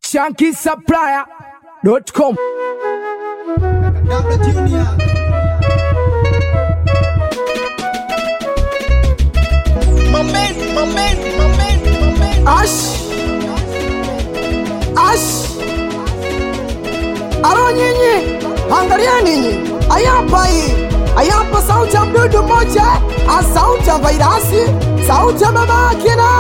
shankisupplier.com. Dabla Junior. Moment, moment, moment, moment. Ash. Ash. Alo nyinyi, angalia ninyi, ayapa hii, ayapa sauti ya mdudu mmoja, a sauti ya vairasi, sauti ya mama akina.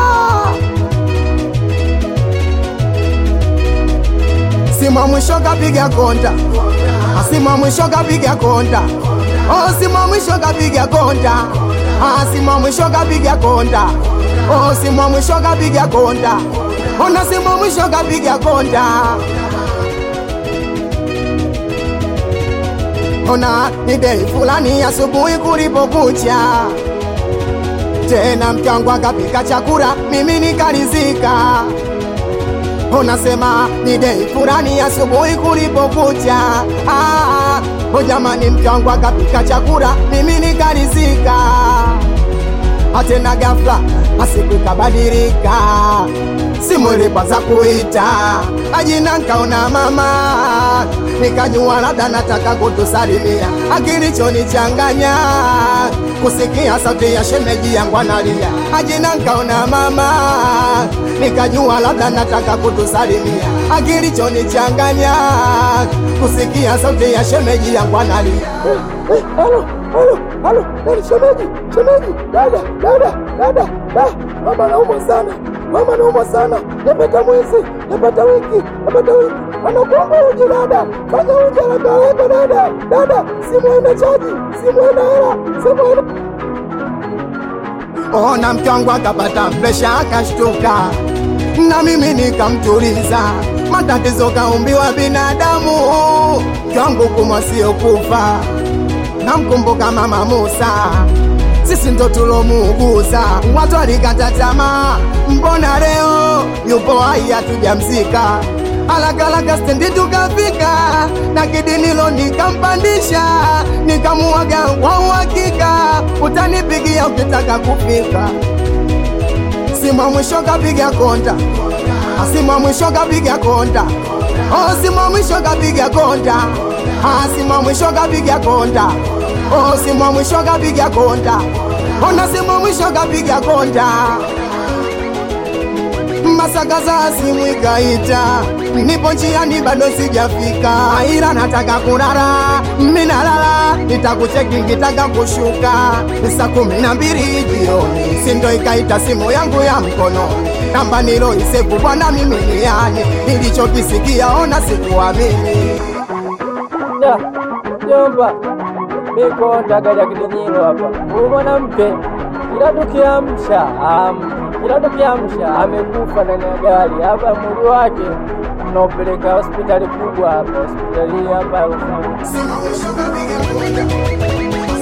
Sima mwisho kapiga konta, asima mwisho kapiga konta, oh sima mwisho kapiga konta, asima mwisho kapiga konta, oh sima mwisho kapiga konta, ona sima mwisho kapiga konta. Ona ni dei fulani asubuhi kulipokucha, tena mke wangu akapika chakula, mimi nikarizika unasema ni dei fulani asubuhi kulipokucha. Ah, oh jamani, mke wangu akapika chakula, mimi nikarizika. Atena ghafla asiku ikabadilika, simu ilipaza kuita ajina, nkaona mama, nikajua labda nataka kutusalimia. Akilichonichanganya kusikia sauti ya shemeji yangu analia, ajina, nkaona mama, nikajua labda nataka kutusalimia. Akilichonichanganya kusikia sauti ya shemeji yangu analia. Halo, halo, halo, nani shemeji? Shemeji, dada, dada, dada, da, mama naumwa sana, mama naumwa sana, napata mwezi, napata wiki, napata wiki, anakuomba uji dada, fanya uji haraka haraka dada, dada, simu haina chaji, simu haina hela, simu haina Ona mke wangu akapata presha akashtuka, na mimi nikamtuliza. Matatizo kaumbiwa binadamu, mke wangu kumwa sio kufa. Namkumbuka mama Musa, sisi ndo tulomuuguza. Watu walikata tamaa, mbona leo yupo hai hatujamzika? Alakalaka stendi tukafika, na kidinilo nikampandisha, nikamuaga kwa uhakika, utanipigia ukitaka kufika. Simu ya mwisho kapiga konta, simu ya mwisho kapiga konta, oh, simu ya mwisho kapiga konta, ah, simu ya mwisho kapiga konta, oh, simu ya mwisho kapiga konta, ona simu ya mwisho kapiga konta masakaza simu ikaita, nipo njiani bado sijafika, ila nataka kulala, minalala, nitakucheki nikitaka kushuka, saa kumi na mbili jioni, sindo ikaita simu yangu ya mkono, namba niloisevu bwana mimi ni yani, nilichokisikia ona sikuamini. Ya, jomba, niko ndagaja kidinyiro hapa. Huyu mwanamke kila tukiamsha am, kila tukiamsha amekufa ndani ya gari hapa. Mwili wake tunaopeleka hospitali kubwa hapa, hospitali hapa Rufaa. Simu ya mwisho kapiga konta,